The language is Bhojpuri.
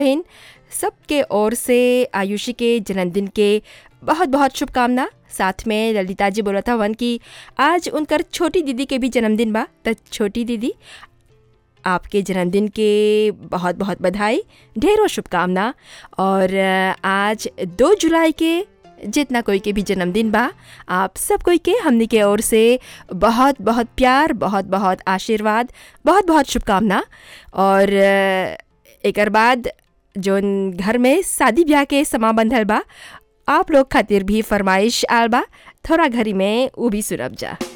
बहन सबके ओर से आयुषी के जन्मदिन के बहुत बहुत शुभकामना साथ में ललिता जी बोलत हवन कि आज उनकर छोटी दीदी के भी जन्मदिन बा त छोटी दीदी आपके जन्मदिन के बहुत बहुत बधाई ढेरों शुभकामना और अ, आज दो जुलाई के जितना कोई के भी जन्मदिन बा आप सब कोई के हमनी के ओर से बहुत बहुत प्यार बहुत बहुत आशीर्वाद बहुत बहुत शुभकामना और अ, एकर बाद जोन घर में शादी ब्याह के समा बंधल बा आप लोग खातिर भी फरमाइश आल बा थोड़ा घरी में ऊ भी सुनब जा